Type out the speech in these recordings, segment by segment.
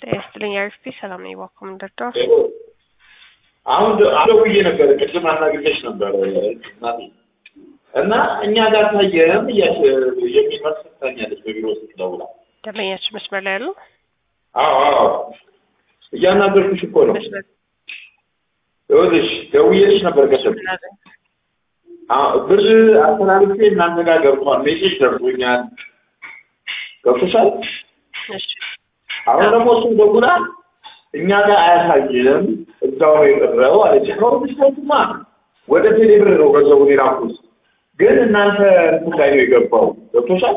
ጤና ይስጥልኝ አሪፍ ሰላም ነኝ። እባክዎ ምን ልርዳዎት? አሁን ደውዬ ነበር፣ ቅድም አናግሬሽ ነበር እናቴ እና እኛ ጋር ታየም እያች የሚል መልስ ሰጥታኛለች በቢሮ ውስጥ ደውላ። ደንበኛችን መስመር ላይ ያሉ አዎ አዎ እያናገርኩሽ እኮ ነው። መስመር ይኸውልሽ ደውዬልሽ ነበር ቅድም ምን አለ? አዎ፣ ብር አስተላልፌ እናንተ ጋር ገብቷል፣ ሜሴጅ ደርሶኛል። ገብቶሻል? እሺ አሁን ደግሞ እሱ ደውላ እኛ ጋር አያሳይም እዛው ነው የቀረው አለች። አሁን ብስታቱማ ወደ ቴሌብር ነው ገንዘቡን የላኩት፣ ግን እናንተ እንትን ላይ ነው የገባው። ገብቶሻል?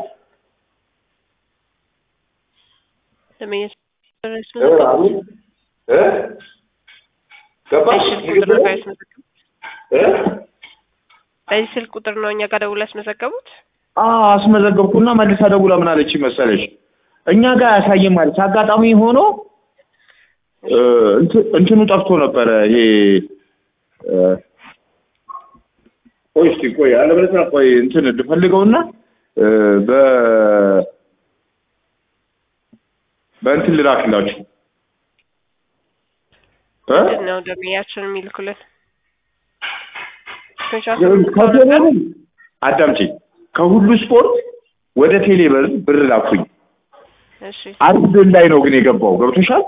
ደንበኛችን እ አሁን እ ገባሽ? በዚህ ስልክ ቁጥር ነው ያስመዘገቡት? እ በዚህ ስልክ ቁጥር ነው እኛ ጋር ደውለው ያስመዘገቡት? አዎ አስመዘገብኩና መልሳ ደውላ ምን አለች መሰለሽ እኛ ጋር አያሳይም ማለት አጋጣሚ ሆኖ እ እንት- እንትኑ ጠፍቶ ነበረ ይሄ እ ቆይ እስኪ ቆይ አለበለዚያ ቆይ እንትን ልፈልገውና እ በ በእንትን ልላክላችሁ እ ምንድን ነው ደንበኛችን የሚልኩልን? ስክሪንሾት ከቴሌብር አዳምጪ ከሁሉ ስፖርት ወደ ቴሌብር ብር ላኩኝ እሺ አርስቤል ላይ ነው ግን የገባው ገብቶሻል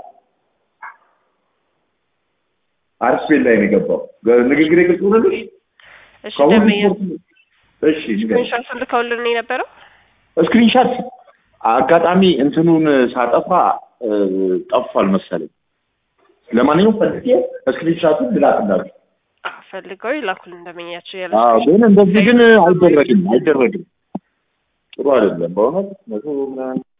አርስቤል ላይ ነው የገባው ገ- ንግግሬ ግልጽ ሆነልሽ እሺ ከሁሉ ደንበኛ ስፖርት እሺ ንገሪኝ። ስክሪንሾት ልከውልን ነው የነበረው? ስክሪንሻት አጋጣሚ እንትኑን ሳጠፋ እ፣ ጠፍቷል መሰለኝ ለማንኛውም ፈልጌ ስክሪንሻቱን ልላክላችሁ አዎ ፈልገው ይላኩልን ደንበኛችን ያለ አዎ ግን እንደዚህ ግን አይደረግም አይደረግም ጥሩ አይደለም በእውነት መቶ ምናምን